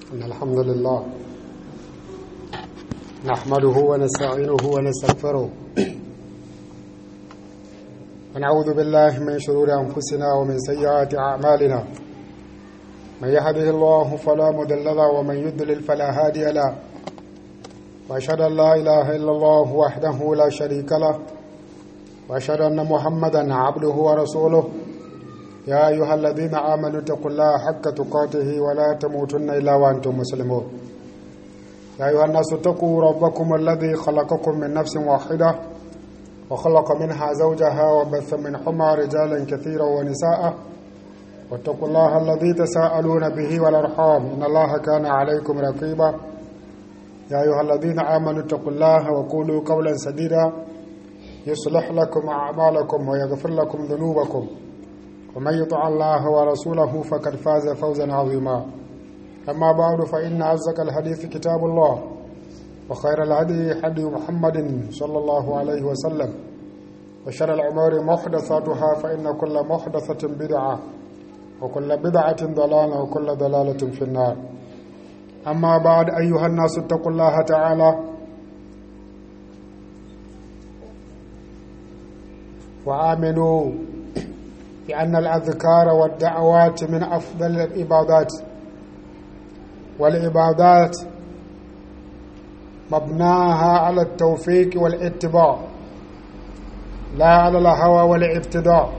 إن الحمد لله نحمده ونستعينه ونستغفره ونعوذ بالله من شرور أنفسنا ومن سيئات أعمالنا من يهده الله فلا مضل له ومن يضلل فلا هادي له وأشهد أن لا إله إلا الله وحده لا شريك له وأشهد أن محمدا عبده ورسوله يا أيها الذين آمنوا اتقوا الله حق تقاته ولا تموتن إلا وأنتم مسلمون يا أيها الناس اتقوا ربكم الذي خلقكم من نفس واحدة وخلق منها زوجها وبث منهما رجالا كثيرا ونساء واتقوا الله الذي تساءلون به والأرحام إن الله كان عليكم رقيبا يا أيها الذين آمنوا اتقوا الله وقولوا قولا سديدا يصلح لكم أعمالكم ويغفر لكم ذنوبكم ومن يطع الله ورسوله فقد فاز فوزا عظيما أما بعد فإن أصدق الحديث كتاب الله وخير الهدي هدي محمد صلى الله عليه وسلم وشر الأمور محدثاتها فإن كل محدثة بدعة وكل بدعة ضلالة وكل ضلالة في النار أما بعد أيها الناس اتقوا الله تعالى وآمنوا بأن الأذكار والدعوات من أفضل العبادات والعبادات مبناها على التوفيق والاتباع لا على الهوى والابتداء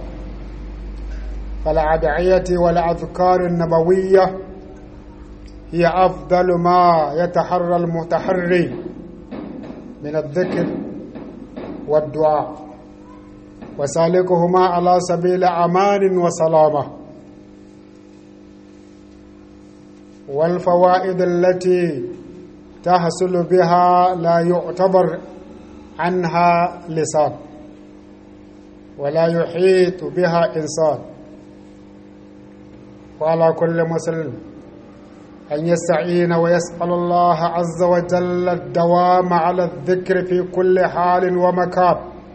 فالأدعية والأذكار النبوية هي أفضل ما يتحرى المتحري من الذكر والدعاء وسالكهما على سبيل أمان وسلامة والفوائد التي تحصل بها لا يعتبر عنها لسان ولا يحيط بها إنسان وعلى كل مسلم أن يستعين ويسأل الله عز وجل الدوام على الذكر في كل حال ومكان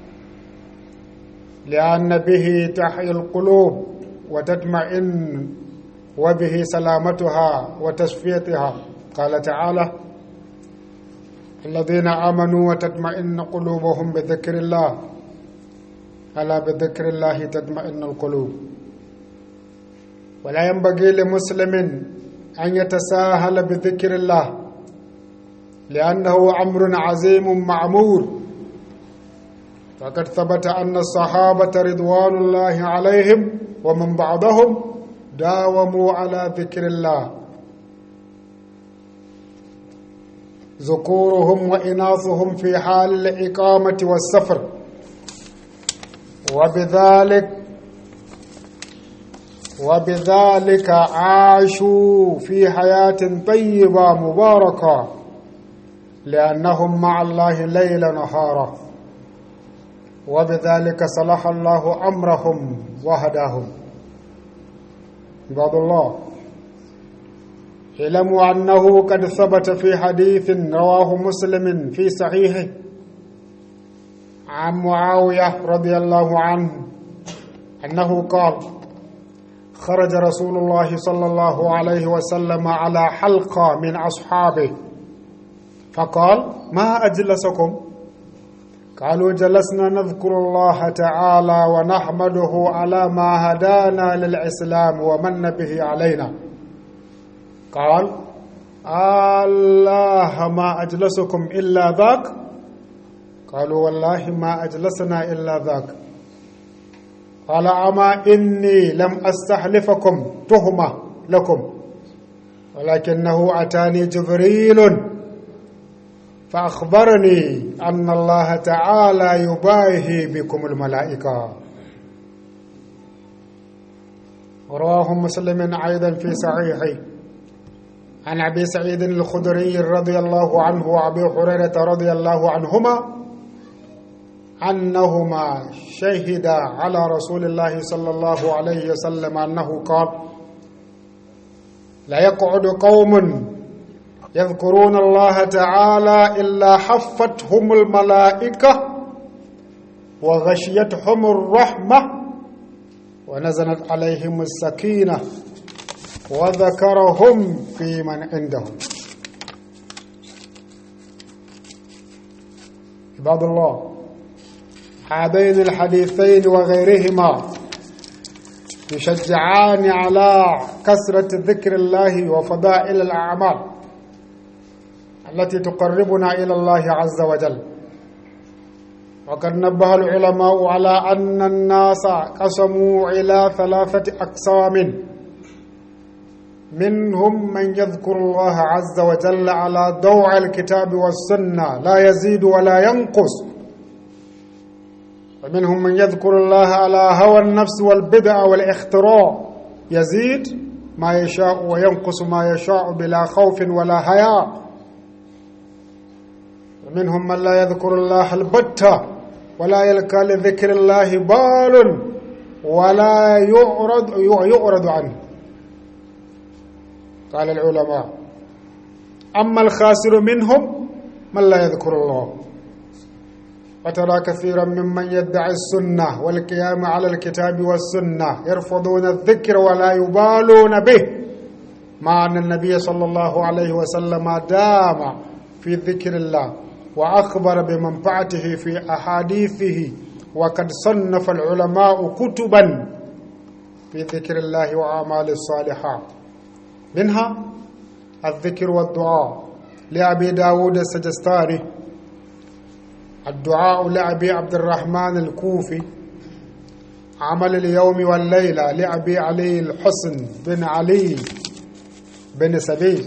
لأن به تحيي القلوب وتطمئن وبه سلامتها وتصفيتها قال تعالى الذين آمنوا وتطمئن قلوبهم بذكر الله ألا بذكر الله تطمئن القلوب ولا ينبغي لمسلم أن يتساهل بذكر الله لأنه أمر عظيم معمول فقد ثبت أن الصحابة رضوان الله عليهم ومن بعضهم داوموا على ذكر الله ذكورهم وإناثهم في حال الإقامة والسفر وبذلك وبذلك عاشوا في حياة طيبة مباركة لأنهم مع الله ليل نهارا وبذلك صلح الله أمرهم وهداهم عباد الله اعلموا أنه قد ثبت في حديث رواه مسلم في صحيحه عن معاوية رضي الله عنه أنه قال خرج رسول الله صلى الله عليه وسلم على حلقة من أصحابه فقال ما أجلسكم قالوا جلسنا نذكر الله تعالى ونحمده على ما هدانا للإسلام ومن به علينا قال الله ما أجلسكم إلا ذاك قالوا والله ما أجلسنا إلا ذاك قال أما إني لم أستحلفكم تهمة لكم ولكنه أتاني جبريل فأخبرني أن الله تعالى يباهي بكم الملائكة رواه مسلم أيضا في صحيحه عن أبي سعيد الخدري رضي الله عنه وأبي هريرة رضي الله عنهما أنهما شهدا على رسول الله صلى الله عليه وسلم أنه قال لا يقعد قوم يذكرون الله تعالى إلا حفتهم الملائكة وغشيتهم الرحمة ونزلت عليهم السكينة وذكرهم في من عندهم عباد الله هذين الحديثين وغيرهما يشجعان على كثرة ذكر الله وفضائل الأعمال التي تقربنا إلى الله عز وجل وقد نبه العلماء على أن الناس قسموا إلى ثلاثة أقسام منهم من يذكر الله عز وجل على ضوء الكتاب والسنة لا يزيد ولا ينقص ومنهم من يذكر الله على هوى النفس والبدع والاختراع يزيد ما يشاء وينقص ما يشاء بلا خوف ولا حياء ومنهم من لا يذكر الله البتة ولا يلقى لذكر الله بال ولا يعرض يعرض عنه قال العلماء أما الخاسر منهم من لا يذكر الله وترى كثيرا ممن يدعي السنة والقيام على الكتاب والسنة يرفضون الذكر ولا يبالون به مع أن النبي صلى الله عليه وسلم دام في ذكر الله وأخبر بمنفعته في أحاديثه وقد صنف العلماء كتبا في ذكر الله وأعمال الصالحات منها الذكر والدعاء لأبي داود السجستاني الدعاء لأبي عبد الرحمن الكوفي عمل اليوم والليلة لأبي علي الحسن بن علي بن سبيل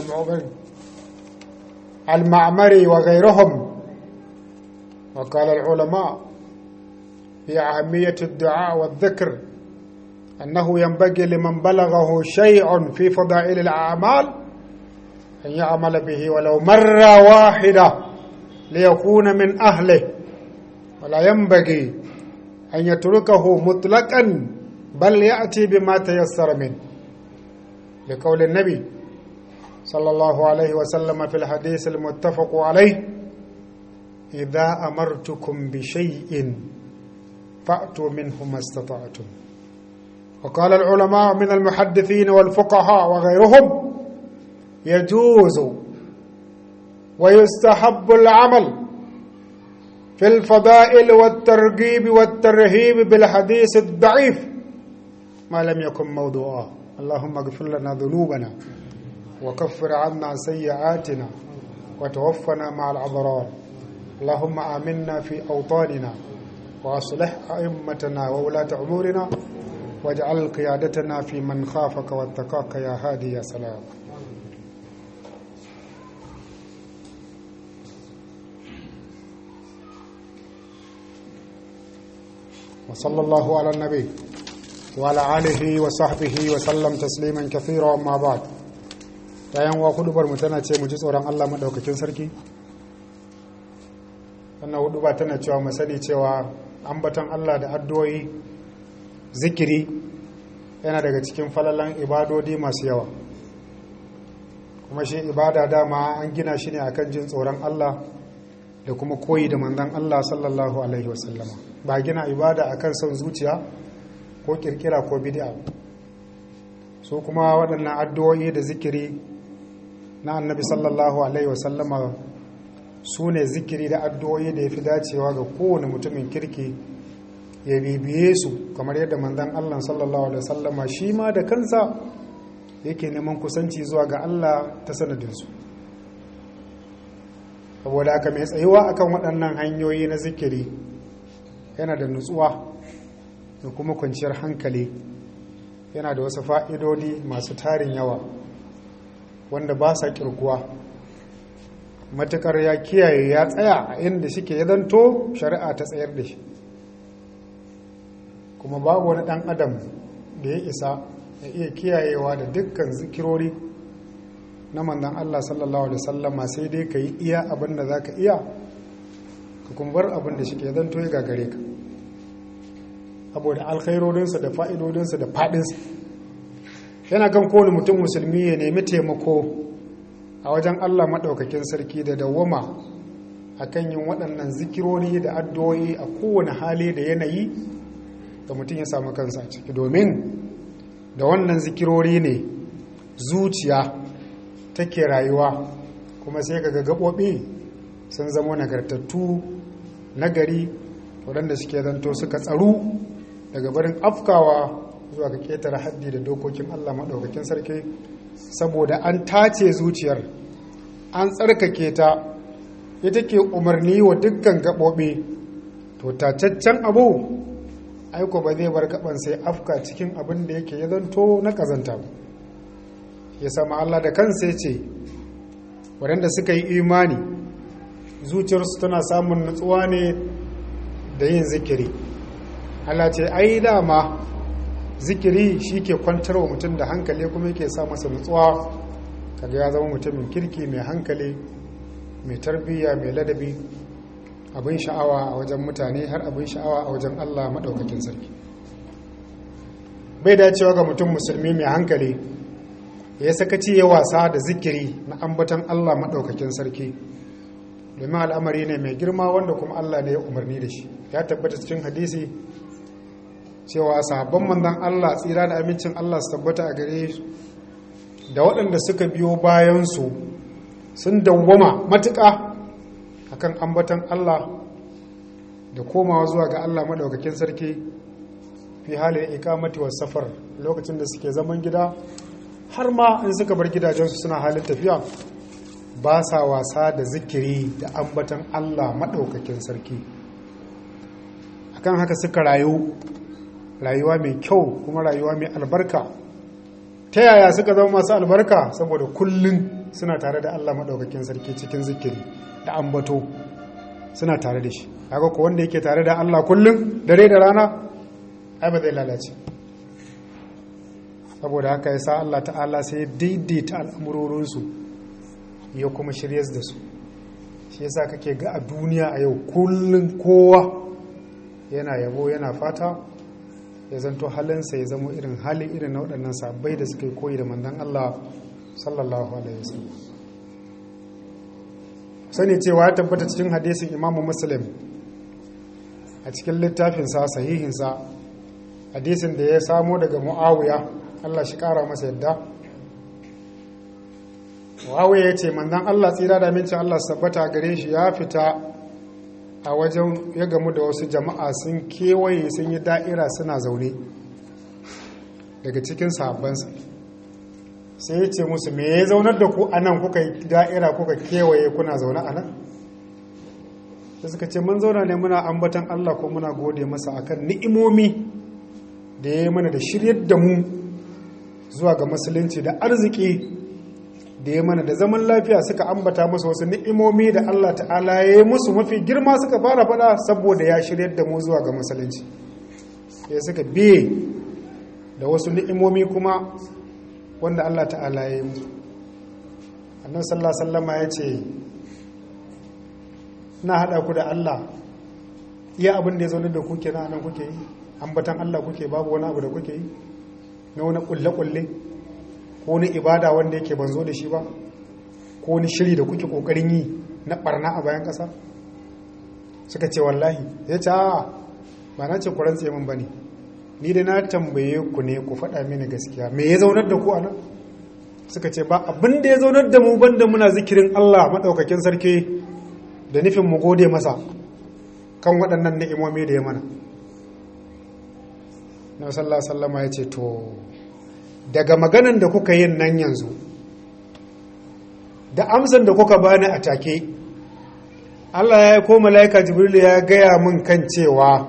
المعمري وغيرهم وقال العلماء في أهمية الدعاء والذكر أنه ينبغي لمن بلغه شيء في فضائل الأعمال أن يعمل به ولو مرة واحدة ليكون من أهله ولا ينبغي أن يتركه مطلقا بل يأتي بما تيسر منه لقول النبي صلى الله عليه وسلم في الحديث المتفق عليه إذا أمرتكم بشيء فأتوا منه ما استطعتم وقال العلماء من المحدثين والفقهاء وغيرهم يجوز ويستحب العمل في الفضائل والترغيب والترهيب بالحديث الضعيف ما لم يكن موضوعا اللهم اغفر لنا ذنوبنا وكفر عنا سيئاتنا وتوفنا مع الأبرار اللهم آمنا في أوطاننا وأصلح أئمتنا وولاة أمورنا واجعل قيادتنا في من خافك واتقاك يا هادي يا سلام وصلى الله على النبي وعلى آله وصحبه وسلم تسليما كثيرا أما بعد bayan wa hudubar mu tana ce mu ji tsoron Allah madaukakin sarki wannan huduba tana cewa mu sani cewa ambaton Allah da addu'o'i zikiri yana daga cikin falalan ibadodi masu yawa kuma shi ibada dama an gina shi ne akan jin tsoron Allah da kuma koyi da manzon Allah sallallahu alaihi wasallama ba gina ibada akan son zuciya ko kirkira ko bid'a su kuma waɗannan addu'o'i da zikiri na annabi sallallahu alaihi wasallama su ne zikiri da addu'o'i da ya fi dacewa ga kowane mutumin kirki ya bibiye su kamar yadda manzon Allah sallallahu alaihi wasallama shi ma da kansa yake neman kusanci zuwa ga Allah ta sanadinsu saboda haka mai tsayuwa akan waɗannan hanyoyi na zikiri yana da nutsuwa da kuma kwanciyar hankali yana da wasu fa'idodi masu tarin yawa wanda ba sa kirkuwa matukar ya kiyaye ya tsaya a inda shike ya zanto shari'a ta tsayar da shi kuma babu wani ɗan adam da ya isa ya iya kiyayewa da dukkan zikirori na manzan Allah sallallahu alaihi wasallama sai dai ka yi iya abin da za ka iya ka kuma bar abin da shike ya zanto ya gagare ka saboda alkhairorinsa da fa'idodinsa da faɗinsa yana kan kowane mutum musulmi ya nemi taimako a wajen allah maɗaukakin sarki da dawwama a kan yin waɗannan zikirori da addu'o'i a kowane hali da yanayi da mutum ya samu kansa a ciki domin da wannan zikirori ne zuciya take rayuwa kuma sai ga gaɓoɓi sun zama nagartattu nagari waɗanda suke zanto suka tsaru daga barin afkawa zuwa ga ƙetare haddi da dokokin allah maɗaukakin sarki saboda an tace zuciyar an tsarkake ta ita ke umarni wa dukkan gaɓoɓi to tacaccen abu aiko ba zai bar gaban sai afka cikin abin da yake ya zanto na ƙazanta ba ya sama Allah da kansa ya ce waɗanda suka yi imani zuciyarsu tana samun nutsuwa ne da yin zikiri Allah ce ai dama zikiri shi ke kwantar wa mutum da hankali kuma yake sa masa nutsuwa kaga ya zama mutumin kirki mai hankali mai tarbiyya mai ladabi abin sha'awa a wajen mutane har abin sha'awa a wajen Allah maɗaukakin sarki bai dacewa ga mutum musulmi mai hankali ya sakaci ya wasa da zikiri na ambatan Allah maɗaukakin sarki domin al'amari ne mai girma wanda kuma Allah ne ya umarni da shi ya tabbata cikin hadisi cewa sahabban manzon Allah tsira da amincin Allah su tabbata a gare da waɗanda suka biyo bayansu sun dawwama matuƙa akan ambatan Allah da komawa zuwa ga Allah maɗaukakin sarki fi halin ikamati wa safar lokacin da suke zaman gida har ma in suka bar gidajensu suna halin tafiya ba sa wasa da zikiri da ambatan Allah maɗaukakin sarki akan haka suka rayu rayuwa mai kyau kuma rayuwa mai albarka ta yaya suka zama masu albarka saboda kullum suna tare da Allah maɗaukakin sarki cikin zikiri da ambato suna tare da shi haka ko wanda yake tare da Allah kullum dare da rana ai ba zai lalace saboda haka ya sa Allah ta'ala sai ya daidaita al'amurorinsu ya kuma shirya da su shi yasa kake ga a duniya a yau kullum kowa yana yabo yana fata ya zanto halinsa ya zama irin hali irin na waɗannan sabbai da suka yi koyi da mandan Allah sallallahu alaihi wasallam sani cewa ya tabbata cikin hadisin imamu muslim a cikin littafinsa sahihinsa hadisin da ya samo daga mu'awiya Allah shi kara masa yadda mu'awiya ya ce manzan Allah tsira da mincin Allah sabbata gare shi ya fita a wajen ya gamu da wasu jama'a sun kewaye sun yi da'ira suna zaune daga cikin sahabbansa sai ya ce musu me ya zaunar da ku a nan kuka yi da'ira kuka kewaye kuna zaune a nan da suka ce mun zauna ne muna ambatan Allah ko muna gode masa akan ni'imomi da ya yi mana da shiryar da mu zuwa ga musulunci da arziki da ya mana da zaman lafiya suka ambata masa wasu ni'imomi da Allah ta'ala ya yi musu mafi girma suka fara fada saboda ya shiryar da mu zuwa ga musulunci ya suka biye da wasu ni'imomi kuma wanda Allah ta'ala ya yi musu annan sallallahu sallama ya ce na haɗa ku da Allah iya abin da ya zaunar da kuke na nan kuke yi ambatan Allah kuke babu wani abu da kuke yi na wani kulle-kulle ko wani ibada wanda yake ban zo da shi ba ko wani shiri da kuke kokarin yi na barna a bayan ƙasa suka ce wallahi ya ce ba na ce ku rantse min ba ne ni da na tambaye ku ne ku faɗa mini gaskiya me ya zaunar da ku a nan suka ce ba abin da ya zaunar da mu banda muna zikirin Allah maɗaukakin sarki da nufin mu gode masa kan waɗannan ni'imomi da ya mana na sallah sallama ya ce to daga maganan da kuka yin nan yanzu da amsan da kuka bani a take Allah ya ko mala'ika jibril ya gaya min kan cewa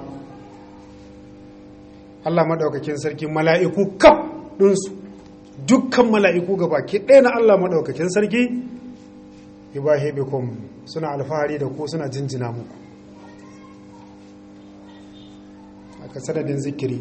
Allah maɗaukakin sarki mala'iku kaf ɗinsu dukkan mala'iku gaba ke ɗaya na Allah maɗaukakin sarki ibahe bikum suna alfahari da ku suna jinjina muku aka sanadin zikiri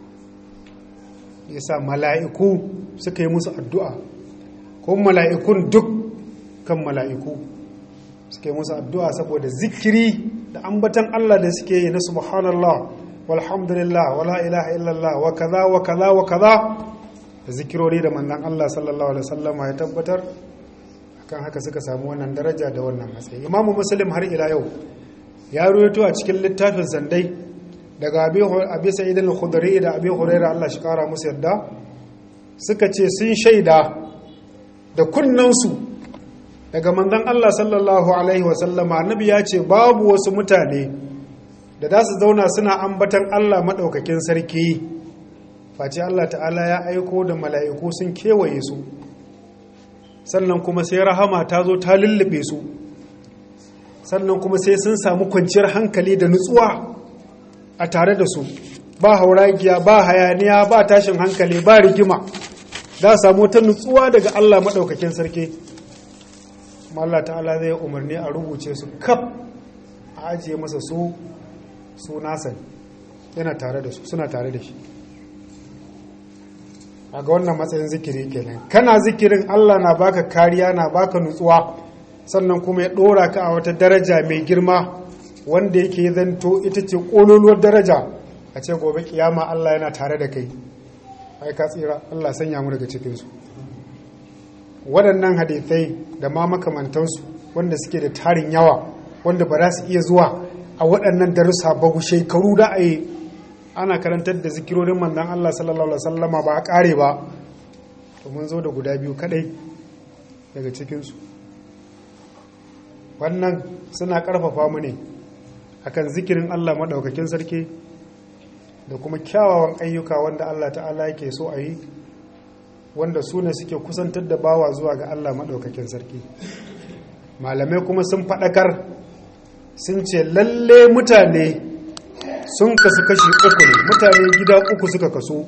yasa mala'iku suka yi musu addu'a ko mala'ikun duk kan mala'iku suka yi musu addu'a saboda zikiri da ambatan Allah da suke yi na subhanallah walhamdulillah wala ilaha illallah wa kaza wa kaza wa kaza da zikirori da manzon Allah sallallahu alaihi wasallama ya tabbatar kan haka suka samu wannan daraja da wannan matsayi imamu muslim har ila yau ya ruwaito a cikin littafin sandai daga abi sa'id al-khudri da abi hurairah Allah shi kara musu yadda suka ce sun shaida da kunnansu daga manzon Allah sallallahu alaihi wasallama annabi ya ce babu wasu mutane da za su zauna suna ambatan Allah maɗaukakin sarki face Allah ta'ala ya aiko da mala'iku sun kewaye su sannan kuma sai rahama ta zo ta lullube su sannan kuma sai sun samu kwanciyar hankali da nutsuwa a tare da su ba hauragiya ba hayaniya ba tashin hankali ba rigima za samu ta nutsuwa daga Allah maɗaukakin sarki Allah ta'ala zai umarni a rubuce su kaf a ajiye masa su su nasa yana tare da su suna tare da shi a ga wannan matsayin zikiri kenan kana zikirin Allah na baka kariya na baka nutsuwa sannan kuma ya ɗora ka a wata daraja mai girma wanda yake zanto ita ce ƙololuwar daraja a ce gobe kiyama Allah yana tare da kai ai ka tsira Allah sanya mu daga cikinsu waɗannan hadithai da ma makamantansu wanda suke da tarin yawa wanda ba za su iya zuwa a waɗannan darussa ba ku shekaru da a yi ana karantar da zikirorin manzan Allah sallallahu alaihi wasallama ba a ƙare ba to mun zo da guda biyu kaɗai daga cikinsu wannan suna ƙarfafa mu ne akan zikirin Allah maɗaukakin sarki da kuma kyawawan ayyuka wanda Allah ta'ala yake so a yi wanda su ne suke kusantar da bawa zuwa ga Allah maɗaukakin sarki malamai kuma sun faɗakar sun ce lalle mutane sun kasu kashi uku ne mutane gida uku suka kaso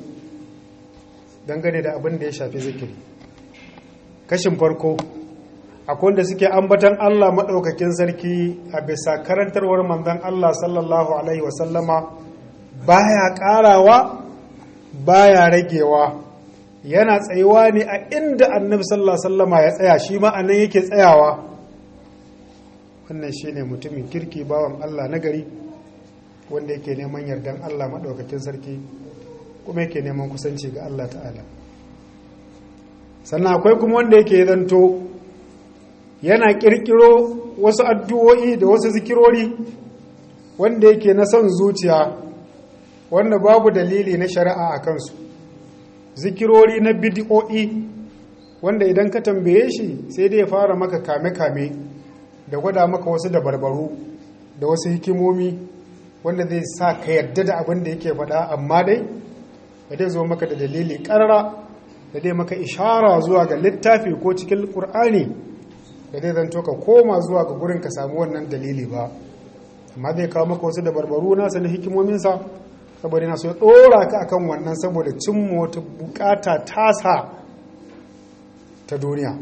dangane da abin da ya shafi zikiri kashin farko akwai wanda suke ambatan Allah maɗaukakin sarki a bisa karantarwar manzon Allah sallallahu alaihi wasallama baya ƙarawa baya ragewa yana tsayuwa ne a inda annabi sallallahu alaihi wasallama ya tsaya shi ma anan yake tsayawa wannan shine mutumin kirki bawan Allah na gari wanda yake neman yardan Allah maɗaukakin sarki kuma yake neman kusanci ga Allah ta'ala sannan akwai kuma wanda yake zanto yana ƙirƙiro wasu addu'o'i da wasu zikirori wanda yake na son zuciya wanda babu dalili na shari'a a kansu zikirori na bidi'o'i wanda idan ka tambaye shi sai dai ya fara maka kame-kame da gwada maka wasu dabarbaru da wasu hikimomi wanda zai sa ka yarda da abin da yake faɗa amma dai da dai zo maka da dalili ƙarara da dai maka ishara zuwa ga littafi ko cikin ƙur'ani da dai zanto ka koma zuwa ga gurin ka samu wannan dalili ba amma zai kawo maka wasu dabarbaru nasa na hikimominsa saboda yana so ya ɗora ka akan wannan saboda cimma wata bukata tasa ta duniya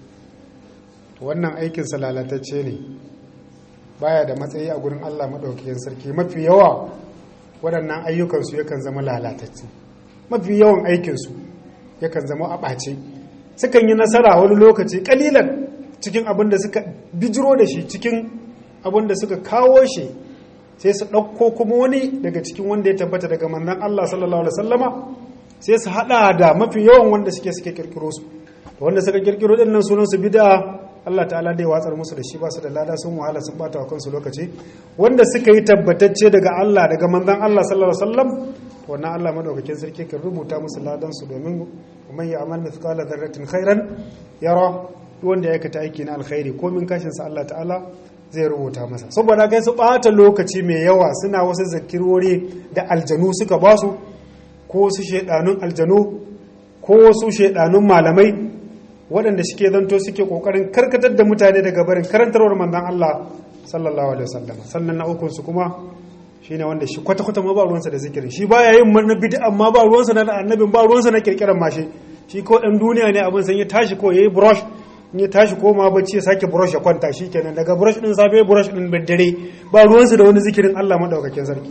wannan aikinsa lalatacce ne baya da matsayi a gurin Allah maɗaukakin sarki mafi yawa waɗannan ayyukansu yakan zama lalatacce mafi yawan aikinsu yakan zama a ɓace sukan yi nasara wani lokaci ƙalilan cikin abin da suka bijiro da shi cikin abin da suka kawo shi sai su ɗauko kuma wani daga cikin wanda ya tabbata daga mannan Allah sallallahu alaihi wasallama sai su haɗa da mafi yawan wanda suke suke kirkiro su wanda suka kirkiro ɗin nan sunan su bid'a Allah ta'ala dai watsar musu da shi ba su da lada sun wahala sun bata wa kansu lokaci wanda suka yi tabbatacce daga Allah daga manzon Allah sallallahu alaihi wasallam to wannan Allah madaukakin sarki kan rubuta musu ladan su domin man ya'mal mithqala dharratin khairan yara wanda ya aikata aiki na alkhairi ko min kashin sa Allah ta'ala zai rubuta masa saboda kai su bata lokaci mai yawa suna wasu zakirori da aljanu suka basu ko wasu shedanun aljanu ko wasu shedanun malamai waɗanda suke zanto suke ƙoƙarin karkatar da mutane daga barin karantarwar manzon Allah sallallahu alaihi wasallam sannan na ukun su kuma shine wanda shi kwata kwata ma ba ruwansa da zikirin shi baya yin na bid'a amma ba ruwansa na annabin ba ruwansa na kirkiran mashi shi ko dan duniya ne abin san ya tashi ko yayi brush in ya tashi ko ma bacci ya sake brush ya kwanta shikenan daga brush din safe brush din dare ba ruwansa da wani zikirin Allah madaukakin sarki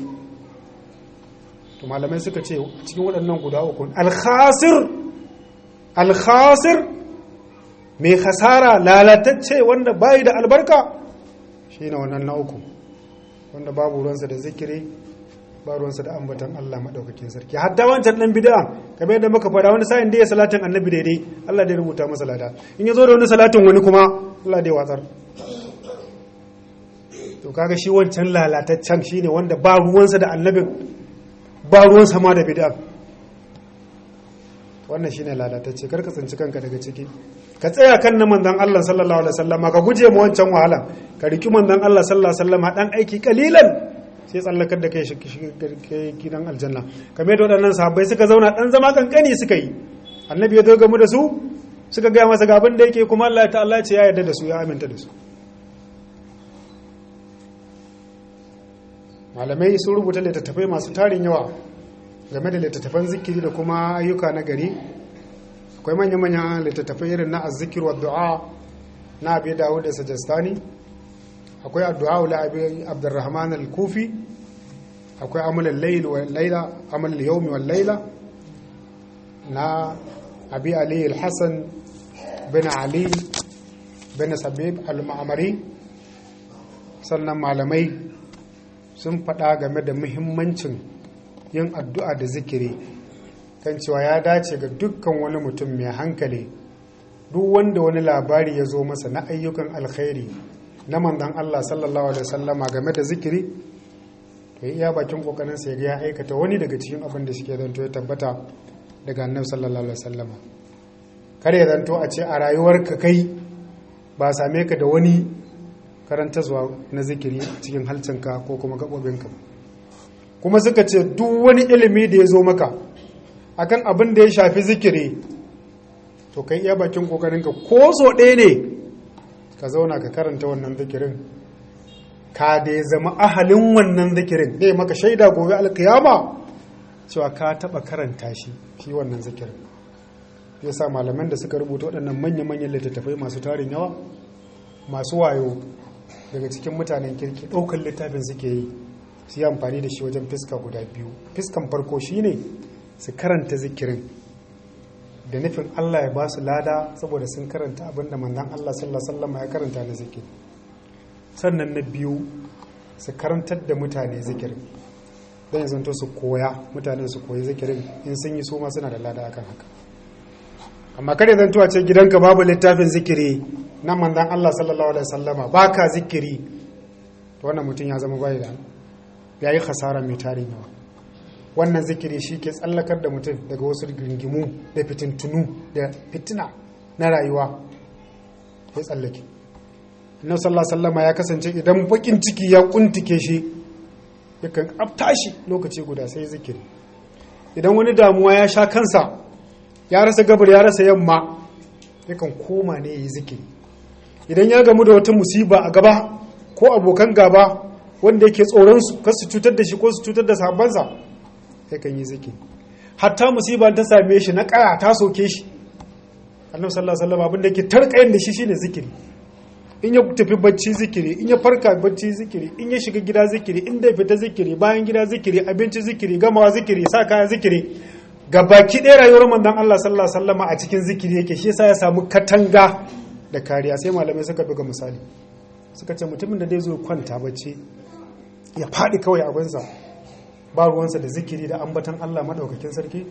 to malamai suka ce cikin waɗannan guda uku al-khasir al-khasir mai hasara lalatacce wanda bayi da albarka shi ne wannan na uku wanda babu ruwansa da zikiri ba ruwansa da ambatan Allah maɗaukakin sarki hatta wancan ɗan bid'a kamar yadda muka faɗa wani sa'in da ya salatin annabi daidai Allah dai rubuta masa lada in ya zo da wani salatin wani kuma Allah dai watsar to kaga shi wancan lalataccen shine wanda ba ruwansa da annabin ba ruwansa ma da bid'a wannan shine lalatacce karka tsinci kanka daga ciki ka tsaya kan na manzon Allah sallallahu alaihi wasallam ka guje mu wancan wahala ka riki manzon Allah sallallahu alaihi wasallam dan aiki kalilan sai tsallakar da kai shi gidan aljanna kamar yadda waɗannan sahabbai suka zauna dan zama kankani suka yi annabi ya zo gamu da su suka gaya masa ga abin da yake kuma Allah ta'ala ce ya yarda da su ya aminta da su malamai sun rubuta littattafai masu tarin yawa game da littattafan zikiri da kuma ayyuka na gari akwai manya-manyan littattafai irin na azzikir wa du'a na abi dawud da sajastani akwai addu'a ula abi abdurrahman al-kufi akwai amal al-layl wa layla amal al-yawm wa layla na abi ali al-hasan bin ali bin sabib al-ma'mari sannan malamai sun faɗa game da muhimmancin yin addu'a da zikiri kan cewa ya dace ga dukkan wani mutum mai hankali duk wanda wani labari ya zo masa na ayyukan alkhairi na manzon Allah sallallahu alaihi wasallama game da zikiri to iya bakin kokarin sa ya aikata wani daga cikin abin da suke zanto ya tabbata daga annabi sallallahu alaihi wasallama kare ya zanto a ce a rayuwarka kai ba same ka da wani karanta zuwa na zikiri cikin halcinka ko kuma gaɓoɓinka kuma suka ce duk wani ilimi da ya zo maka akan abin da ya shafi zikiri to kai iya bakin kokarinka ko so ɗaya ne ka zauna ka karanta wannan zikirin ka da ya zama ahalin wannan zikirin ne maka shaida gobe alkiyama cewa ka taɓa karanta shi shi wannan zikirin ya sa malaman da suka rubuta waɗannan manya-manyan littattafai masu tarin yawa masu wayo daga cikin mutanen kirki ɗaukar littafin suke yi su yi amfani da shi wajen fiska guda biyu fiskan farko shine su karanta zikirin da nufin Allah ya ba su lada saboda sun karanta abin da manzon Allah sallallahu alaihi ya karanta na zikiri sannan na biyu su karantar da mutane zikirin don ya zanto su koya mutanen su koyi zikirin in sun yi su ma suna da lada akan haka amma kare zanto a ce gidanka babu littafin zikiri na manzon Allah sallallahu alaihi wasallama baka zikiri to wannan mutum ya zama bai da ya yi khasara mai tarin yawa wannan zikiri shi ke tsallakar da mutum daga wasu gingimu da fitintunu da fitina na rayuwa ya tsallake annabi sallallahu sallama ya kasance idan bakin ciki ya kuntike shi yakan afta shi lokaci guda sai zikiri idan wani damuwa ya sha kansa ya rasa gabar ya rasa yamma yakan koma ne ya yi zikiri idan ya gamu da wata musiba a gaba ko abokan gaba wanda yake tsoron su kar su cutar da shi ko su cutar da sahabbansa yakan yi zikiri hatta musiba ta same shi na kaya ta soke shi annabi sallallahu alaihi wasallam abin da yake tarkayin da shi shine zikiri in ya tafi bacci zikiri in ya farka bacci zikiri in ya shiga gida zikiri in da fita zikiri bayan gida zikiri abinci zikiri gamawa zikiri sa kaya zikiri gabaki ɗaya rayuwar manzon Allah sallallahu alaihi wasallam a cikin zikiri yake shi yasa ya samu katanga da kariya sai malamai suka buga misali suka ce mutumin da zai zo kwanta bacci ya faɗi kawai abinsa ba ruwansa da zikiri da ambatan Allah maɗaukakin sarki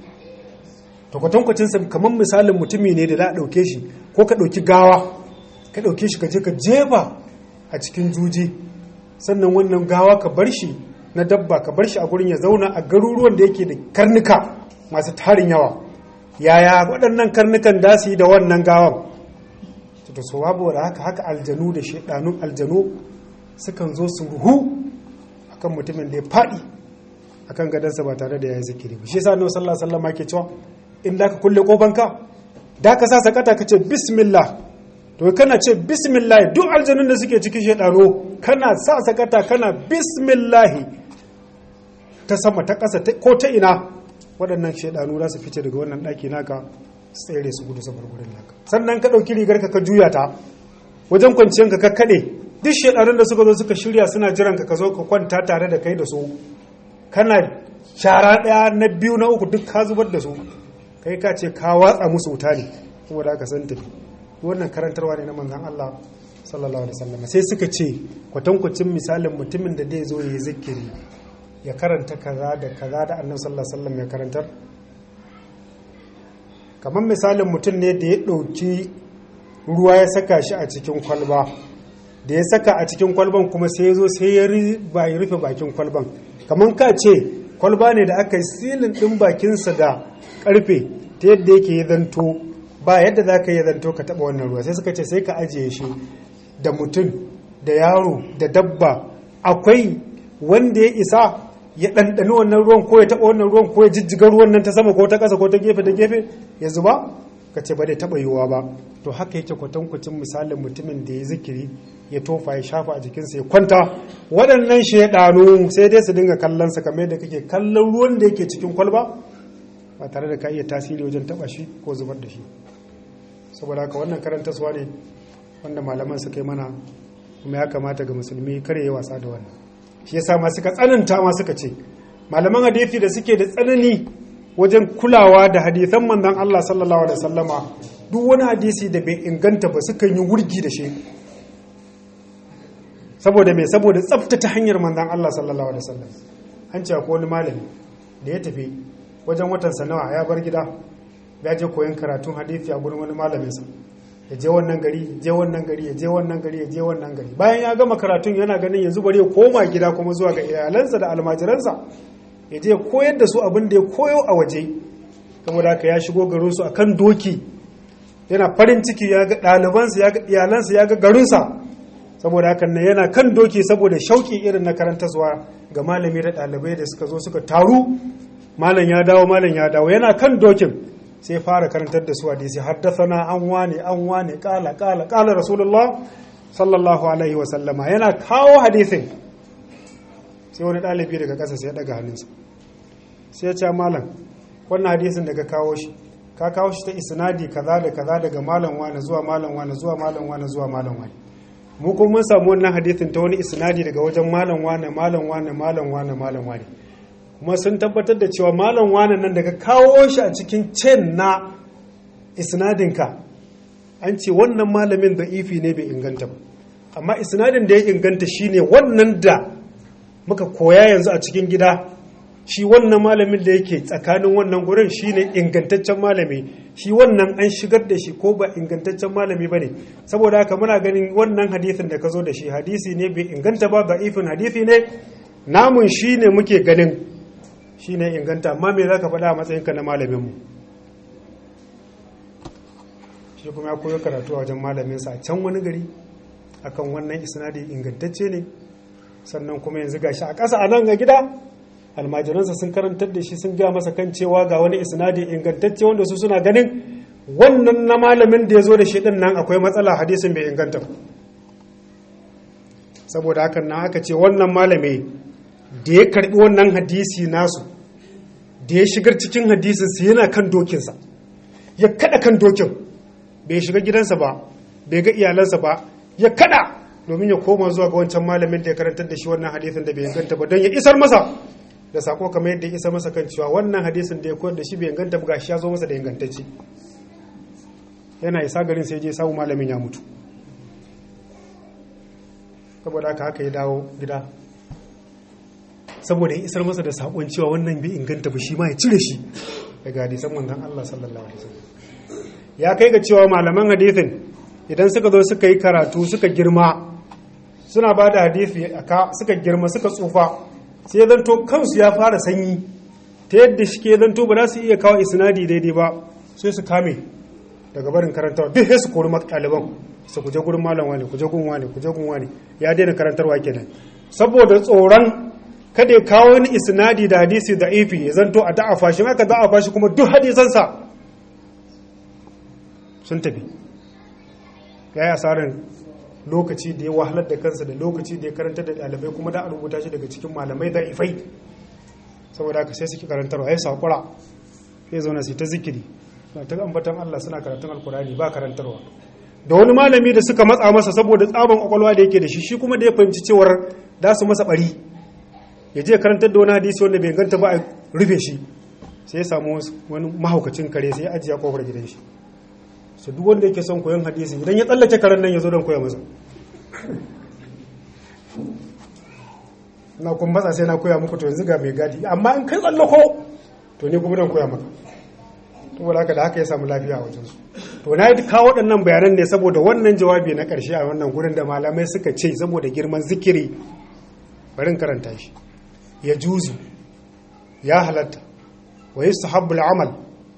to kwatankwacinsa kamar misalin mutumi ne da za a ɗauke shi ko ka ɗauki gawa ka ɗauke shi ka je ka jefa a cikin juji sannan wannan gawa ka bar shi na dabba ka bar shi a gurin ya zauna a garuruwan da yake da karnuka masu tarin yawa yaya waɗannan karnukan da su yi da wannan gawan to so babu da haka haka aljanu da shaidanun aljanu sukan zo su ruhu akan mutumin da ya faɗi akan gadansa ba tare da ya yi zikiri ba shi yasa annabi sallallahu alaihi wasallam yake cewa in da ka kulle kofanka da ka sa sakata ka ce bismillah to kana ce bismillah duk aljanun da suke cikin shaidano kana sa sakata kana bismillah ta sama ta ƙasa ko ta ina waɗannan shaidanu za su fice daga wannan ɗaki naka tsere su gudu sabar gudun naka sannan ka ɗauki rigar ka ka juya ta wajen kwanciyar ka kaɗe duk shaidanun da suka zo suka shirya suna jiran ka ka zo ka kwanta tare da kai da su kana shara ɗaya na biyu na uku duk ka zubar da su kai ka ce ka watsa musu wuta ne saboda aka san tafi wannan karantarwa ne na manzon Allah sallallahu alaihi wasallam sai suka ce kwatankwacin misalin mutumin da zai zo ya yi zikiri ya karanta kaza da kaza da annabi sallallahu alaihi wasallam ya karantar kamar misalin mutum ne da ya ɗauki ruwa ya saka shi a cikin kwalba da ya saka a cikin kwalban kuma sai ya zo sai ya rufe bakin kwalban kamar ka ce kwalba ne da aka yi silin ɗin bakinsa da ƙarfe ta yadda yake ya zanto ba yadda za ka yi zanto ka taɓa wannan ruwa sai suka ce sai ka ajiye shi da mutum da yaro da dabba akwai wanda ya isa ya ɗanɗani wannan ruwan ko ya taɓa wannan ruwan ko ya jijjiga ruwan nan ta sama ko ta ƙasa ko ta gefe da gefe ya zuba ka ce ba dai taɓa yiwuwa ba to haka yake kwatankwacin misalin mutumin da ya zikiri ya tofa ya shafa a jikinsa ya kwanta waɗannan shaidanu sai dai su dinga kallon sa kamar da kake kallon ruwan da yake cikin kwalba ba tare da ka iya tasiri wajen taɓa shi ko zubar da shi saboda haka wannan karantaswa ne wanda malaman suka yi mana kuma ya kamata ga musulmi kare ya wasa da wannan shi yasa ma suka tsananta ma suka ce malaman hadisi da suke da tsanani wajen kulawa da hadisan manzon Allah sallallahu alaihi wasallama duk wani hadisi da bai inganta ba sukan yi wurgi da shi saboda mai saboda tsaftace hanyar manzon Allah sallallahu alaihi wasallam an ce ko wani malami da ya tafi wajen watan sanawa ya bar gida ya je koyon karatun hadisi a gurin wani malaminsa ya je wannan gari ya je wannan gari ya je wannan gari ya je wannan gari bayan ya gama karatun yana ganin yanzu bari ya koma gida kuma zuwa ga iyalansa da almajiransa ya je koyar da su abin da ya koyo a waje saboda haka ya shigo garin su akan doki yana farin ciki ya ga ɗalibansa ya ga iyalansa ya ga garinsa saboda haka nan yana kan doki saboda shauki irin na karantarwa ga malami da ɗalibai da suka zo suka taru malam ya dawo malam ya dawo yana kan dokin sai fara karantar da su hadisi haddathana an wane an wane kala kala kala rasulullah sallallahu alaihi wa sallama yana kawo hadisin sai wani ɗalibi daga ƙasa sai ya daga hannunsa sai ya ce malam wannan hadisin daga kawo shi ka kawo shi ta isnadi kaza da kaza daga malam wane zuwa malam wane zuwa malam wane zuwa malam wane mu kuma mun samu wannan hadisin ta wani isnadi daga wajen malam wane malam wane malam wane malam wane kuma sun tabbatar da cewa malam wane nan daga kawo shi a cikin cen na isnadinka an ce wannan malamin da ifi ne bai inganta ba amma isnadin da ya inganta shine wannan da muka koya yanzu a cikin gida shi wannan malamin da yake tsakanin wannan gurin shine ingantaccen malami shi wannan an shigar da shi ko ba ingantaccen malami bane saboda haka muna ganin wannan hadisin da ka zo da shi hadisi ne bai inganta ba da ifin hadisi ne namun shine muke ganin shine inganta amma me zaka faɗa a matsayinka na malaminmu shi kuma ya koyo karatu a wajen malaminsa a can wani gari akan wannan isnadi ingantacce ne sannan kuma yanzu gashi a ƙasa a nan ga gida almajiransa sun karantar da shi sun gaya masa kan cewa ga wani isnadi ingantacce wanda su suna ganin wannan na malamin da ya zo da shi din nan akwai matsala hadisin bai inganta saboda hakan nan aka ce wannan malami da ya karbi wannan hadisi nasu da ya shigar cikin hadisinsa yana kan dokinsa ya kada kan dokin bai shiga gidansa ba bai ga iyalansa ba ya kada domin ya koma zuwa ga wancan malamin da ya karantar da shi wannan hadisin da bai inganta ba don ya isar masa da sako kamar yadda ya isar masa kan cewa wannan hadisin da ya koyar da shi bai inganta ba gashi ya zo masa da ingantacce yana isa garin sai je samu malamin ya mutu saboda haka haka ya dawo gida saboda ya isar masa da sakon cewa wannan bai inganta ba shi ma ya cire shi daga hadisan manzon Allah sallallahu alaihi wasallam ya kai ga cewa malaman hadisin idan suka zo suka yi karatu suka girma suna ba da hadisi aka suka girma suka tsufa sai ya zanto kansu ya fara sanyi ta yadda shi ke zanto ba za su iya kawo isnadi daidai ba sai su kame daga barin karantarwa duk sai su kori ɗaliban su kuje gurin malam wani kuje gun wani kuje gun wani ya daina karantarwa kenan saboda tsoron kada ya kawo wani isnadi da hadisi da ifi ya zanto a da'afa shi aka da'afa shi kuma duk hadisansa sun tafi ya yi asarar lokaci da ya wahalar da kansa da lokaci da ya karanta da ɗalibai kuma da a rubuta shi daga cikin malamai da ifai saboda haka sai suke karantarwa ya saƙura sai zauna su ta zikiri na ta ambatan Allah suna karatun alkurani ba karantarwa da wani malami da suka matsa masa saboda tsaban kwakwalwa da yake da shi shi kuma da ya fahimci cewar za su masa bari ya je karantar da wani hadisi wanda bai ganta ba a rufe shi sai ya samu wani mahaukacin kare sai ya ajiye kofar gidan shi su duk wanda yake son koyon hadisi idan ya tsallake karen nan ya zo don koya masa na kun matsa sai na koya muku to yanzu ga mai gadi amma in kai tsallako to ni kuma don koya maka to wala haka da haka ya samu lafiya a wajensu to na yi kawo waɗannan bayanan ne saboda wannan jawabi na ƙarshe a wannan gurin da malamai suka ce saboda girman zikiri barin karanta shi ya juzu ya halatta wa yi sahabbul amal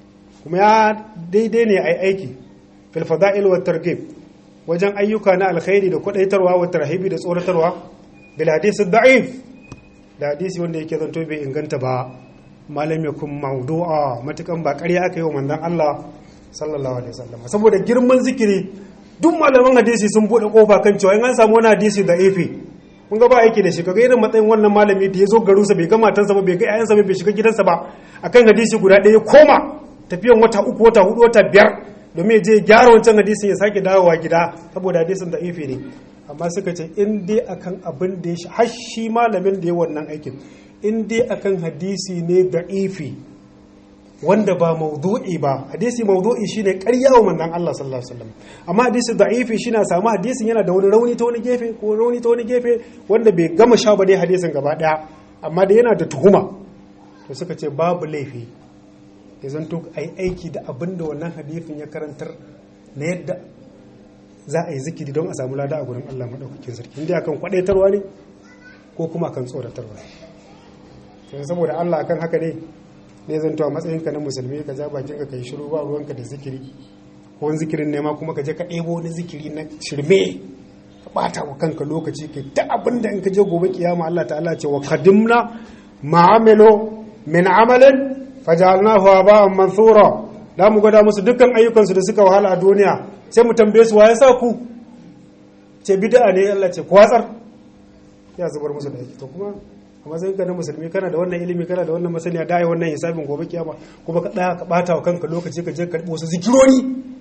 kuma ya daidai ne a aiki fil fada'il wa targhib wajen ayyuka na alkhairi da kwadaitarwa wa tarhibi da tsoratarwa bil hadisi da'if da hadisi wanda yake zanto bai inganta ba malam yakun mawdu'a matukan ba ƙarya aka yi wa manzon Allah sallallahu alaihi wasallam saboda girman zikiri duk malaman hadisi sun bude kofa kan cewa in an samu wani hadisi da ifi kun ga ba aiki da shi kaga irin matsayin wannan malami da ya zo garinsa bai ga matansa ba bai ga ƴaƴansa ba bai shiga gidansa ba akan hadisi guda ɗaya koma tafiyan wata uku wata hudu wata biyar domin ya je gyara wancan hadisin ya sake dawowa gida saboda hadisin da ifi ne amma suka ce in dai akan abin da ya har shi malamin da ya wannan aikin in dai akan hadisi ne da ifi wanda ba maudu'i ba hadisi maudu'i shine ƙarya wa manzon Allah sallallahu alaihi wasallam amma hadisi da'ifi shine samu hadisin yana da wani rauni ta wani gefe ko rauni ta wani gefe wanda bai gama sha ba dai hadisin gaba daya amma da yana da tuhuma to suka ce babu laifi ya zanto ai aiki da abin da wannan hadisin ya karantar na yadda za a yi zikiri don a samu lada a gurin Allah madaukakin sarki inda akan kwadaitarwa ne ko kuma akan tsoratarwa ne saboda Allah akan haka ne ne zan a matsayinka na musulmi ka ja bakinka ka yi shiru ba ruwanka da zikiri ko wani zikirin nema kuma ka je ka ɗebo wani zikiri na shirme ka ɓata wa kanka lokaci ka ta abin da in ka je gobe kiyama Allah ta'ala ce wa qadimna ma'amilo min amalin fajalnahu aba'an mansura da mu gwada musu dukkan ayyukansu da suka wahala a duniya sai mu tambaye su waye sa ku ce bid'a ne Allah ce kwatsar ya zubar musu da aiki to kuma a matsayin ka na musulmi kana da wannan ilimi kana da wannan masaniya da ai wannan hisabin gobe kiyama kuma ka daya ka bata wa kanka lokaci ka je ka karbi wasu zikironi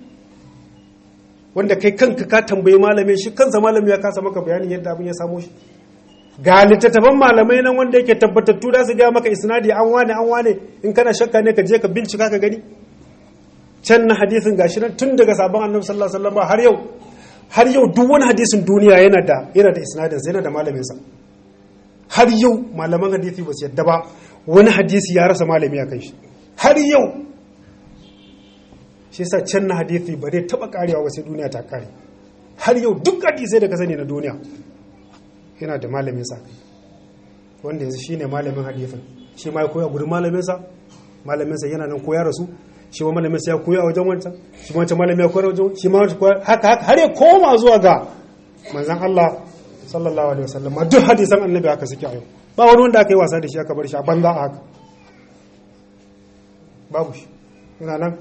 wanda kai kanka ka tambayi malami shi kansa malami ya kasa maka bayanin yadda abin ya samo shi ga littattafan malamai nan wanda yake tabbatattu da su ga maka isnadi an wane an wane in kana shakka ne ka je ka bincika ka gani can na hadisin gashi nan tun daga sabon annabi sallallahu alaihi wasallam har yau har yau duk wani hadisin duniya yana da yana da isnadin yana da malamin sa har yau malaman hadisi ba su yadda ba wani hadisi ya rasa malami a kan shi har yau shi sa can na hadisi ba zai taba karewa ba sai duniya ta kare har yau duk hadisai da ka sani na duniya yana da malamin sa wanda yanzu shine malamin hadisin shi ma ya koya gudun malamin sa malamin sa yana nan koya rasu shi ma malamin sa ya koya wajen wancan shi ma wancan malamin ya koya wajen shi ma haka haka har ya koma zuwa ga manzon Allah sallallahu alaihi wasallam duk hadisan annabi haka suke a yau ba wani wanda aka yi wasa da shi aka bar shi a banza a haka babu shi yana nan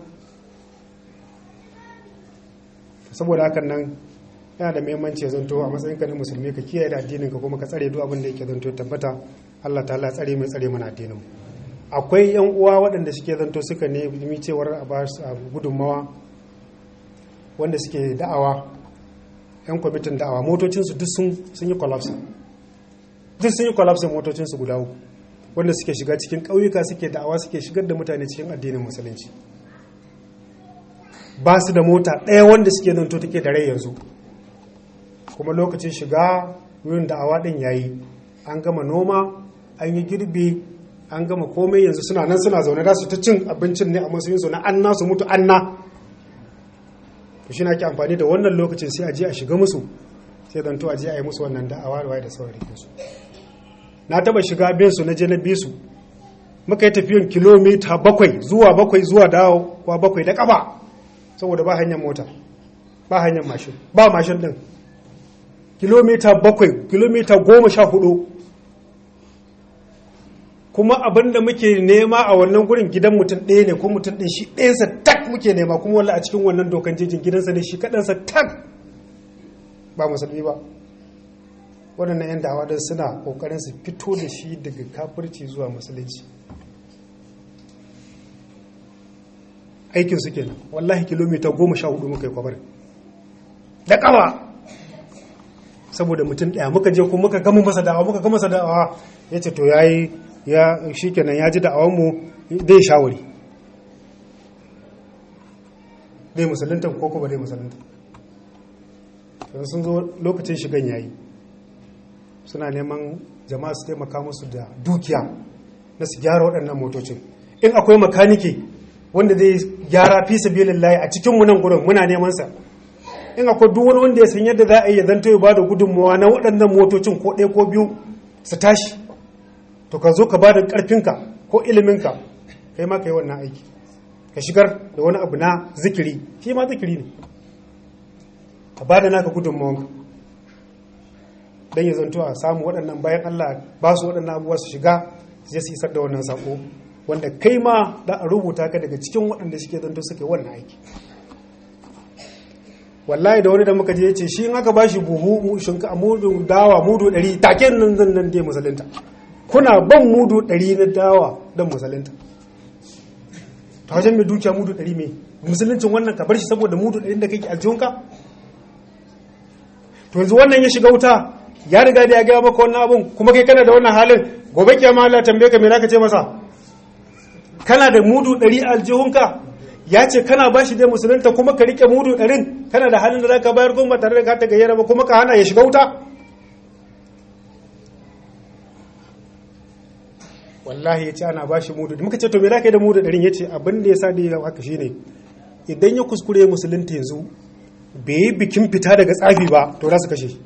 saboda hakan nan yana da muhimmanci ya zanto a matsayin ka na musulmi ka kiyaye da addinin ka kuma ka tsare duk abin da yake zanto tabbata Allah ta'ala tsare mai tsare mana addinin akwai yan uwa waɗanda suke zanto suka ne mi cewar a ba su gudunmawa wanda suke da'awa yan kwamitin da'awa motocinsu duk sun yi collapse duk sun yi collapse motocinsu guda uku wanda suke shiga cikin ƙauyuka suke da'awa suke shigar da mutane cikin addinin musulunci ba su da mota ɗaya wanda suke nan to take da rai yanzu kuma lokacin shiga wurin da'awa ɗin yayi an gama noma an yi girbi an gama komai yanzu suna nan suna zaune da su ta cin abincin ne a matsayin su na anna su mutu anna to shi na ke amfani da wannan lokacin sai a je a shiga musu sai don to a je a yi musu wannan da'awa da waye da sauran su na taba shiga bin su na je na bi su muka yi tafiyan kilomita bakwai zuwa bakwai zuwa dawo kwa bakwai da kafa saboda ba hanyar mota ba hanyar mashin ba mashin din kilomita bakwai kilomita goma sha hudu kuma abin da muke nema a wannan gurin gidan mutum ɗaya ne ko mutum ɗin shi ɗayansa tak muke nema kuma wala a cikin wannan dokan jejin gidansa ne shi kaɗansa tak ba musulmi ba waɗannan 'yan dawa don suna ƙoƙarin su fito da shi daga kafirci zuwa musulunci aikin su kenan wallahi kilomita goma sha hudu muka yi kwabarin da ƙawa saboda mutum ɗaya muka je kuma muka gama masa da'awa muka gama masa da'awa ya ce to ya yi ya shi kenan ya ji da'awanmu dai shawari dai musulunta ko kuma dai musulunta yanzu sun zo lokacin shigan yayi suna neman jama'a su taimaka musu da dukiya na su gyara waɗannan motocin in akwai makaniki wanda zai gyara fi sabilillahi a cikin nan gurin muna neman sa in akwai duk wani wanda ya san yadda za a yi zanto ya bada gudunmawa na waɗannan motocin ko ɗaya ko biyu su tashi to ka zo ka bada ƙarfinka ko iliminka kai ma ka yi wannan aiki ka shigar da wani abu na zikiri shi ma zikiri ne a ba da naka gudunmawanka don ya zanto a samu waɗannan bayan Allah ba su waɗannan abubuwa su shiga zai su isar da wannan sako wanda kai ma da a rubuta ka daga cikin waɗanda suke zanto suke wannan aiki wallahi da wani da muka je ce shi in aka ba shi buhu shinka mudu dawa mudu ɗari take nan zan nan dai musalinta kuna ban mudu ɗari na dawa don musalinta ta wajen mai dukiya mudu ɗari mai musuluncin wannan ka bar shi saboda mudu ɗari da kake aljihunka to yanzu wannan ya shiga wuta ya riga da ya gaya maka wannan abun kuma kai kana da wannan halin gobe kiyama Allah tambaye ka me zaka ce masa kana da mudu ɗari a aljihunka ya ce kana ba shi dai musulunta kuma ka rike mudu ɗarin kana da halin da zaka bayar goma tare da ka ta gayyara ba kuma ka hana ya shiga wuta wallahi ya ce ana ba shi mudu muka ce to me zaka yi da mudu ɗarin ya ce abin da ya sa da ya haka shine idan ya kuskure musulunta yanzu bai yi bikin fita daga tsafi ba to za su kashe shi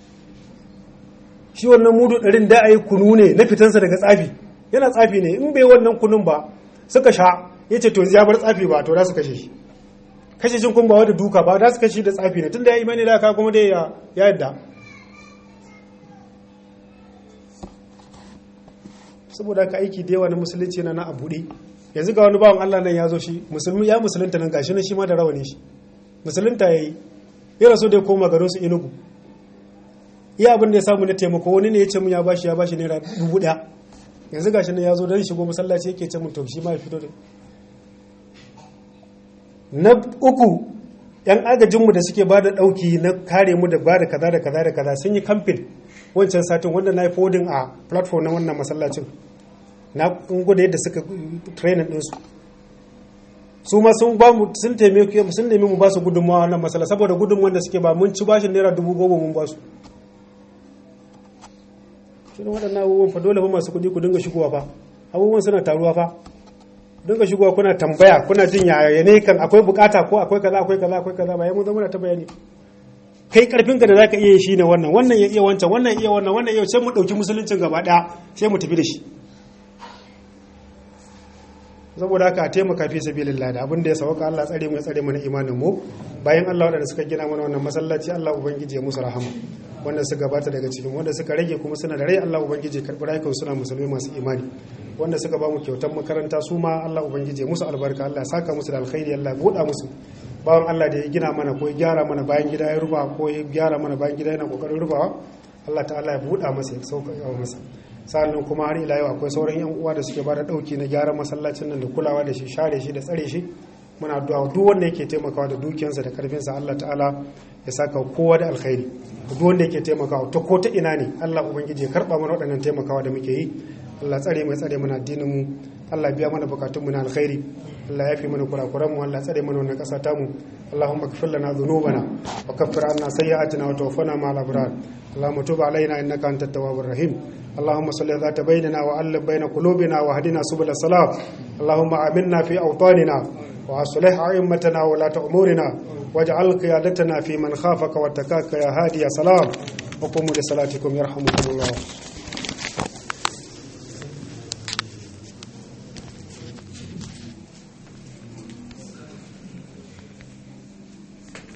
shi wannan mudu ɗarin da a yi kunu ne na fitansa daga tsafi yana tsafi ne in bai wannan kunun ba suka sha ya ce to ya bar tsafi ba to za su kashe shi kashe shi kun ba wadda duka ba za su kashe da tsafi ne tun da ya imani da aka kuma da ya yadda saboda ka aiki da yawa na musulunci na na a buɗe yanzu ga wani bawan Allah nan ya zo shi musulmi ya musulunta nan gashi na shi ma da rawani shi musulunta ya yi ya rasu da ya koma garin su inugu iya abin da ya samu na taimako wani ne ya ce mun ya bashi ya bashi naira dubu ɗaya yanzu gashi ne ya zo don shigo masallaci yake ce mun to shi ma ya fito da na uku yan agajinmu da suke bada dauki na kare mu da bada kaza da kaza da kaza sun yi kamfin wancan satin wanda na yi fodin a platform na wannan masallacin na gwada yadda suka training ɗinsu su ma sun ba mu sun taimake sun nemi mu ba su gudunmawa wannan masala saboda gudunmawan da suke ba mun ci bashin naira dubu goma mun ba su shi waɗannan abubuwan fa dole fa masu kuɗi ku dinga shigowa fa abubuwan suna taruwa fa dinga shigowa kuna tambaya kuna jin yaya ne kan akwai bukata ko akwai kaza akwai kaza akwai kaza bayan mun zama ta bayani kai karfin ka da zaka iya shi ne wannan wannan ya iya wancan wannan iya wannan wannan iya sai mu dauki musuluncin gaba daya sai mu tafi da shi saboda haka a taimaka fi sabilillah da abin da ya sauka Allah tsare mu ya tsare mu na imanin mu bayan Allah wadanda suka gina mana wannan masallaci Allah ubangiji ya musu rahama wanda suka gabata daga cikin wanda suka rage kuma suna da rai Allah ubangiji karbi rayukan suna musulmi masu imani wanda suka ba mu kyautar makaranta su ma Allah ubangiji musu albarka Allah saka musu da alkhairi Allah buɗa musu bawan Allah da ya gina mana ko ya gyara mana bayan gida ya ruba ko ya gyara mana bayan gida yana kokarin rubawa Allah ta'ala ya buɗa masa ya sauka yawa masa sa'annan kuma har ila yau akwai sauran yan uwa da suke bada dauki na gyaran masallacin nan da kulawa da shi share shi da tsare shi muna addu'a duk wanda yake taimakawa da dukiyarsa da karfinsa Allah ta'ala ya saka kowa da alkhairi duk wanda yake taimakawa ta ko ta ina ne Allah ubangiji ya karba mana waɗannan taimakawa da muke yi Allah tsare mu tsare mana addinin mu Allah biya mana bukatun mu na alkhairi Allah ya fi mana kurakuran mu Allah tsare mana wannan ƙasa ta mu Allahumma ighfir lana dhunubana wa kaffir anna sayyi'atina wa tawaffana ma'al abrar اللهم تب علينا انك انت التواب الرحيم اللهم صل ذات بيننا والف بين قلوبنا واهدنا سبل السلام اللهم امنا في اوطاننا واصلح ائمتنا ولاة امورنا واجعل قيادتنا في من خافك واتقاك يا هادي يا سلام وقوموا لصلاتكم يرحمكم الله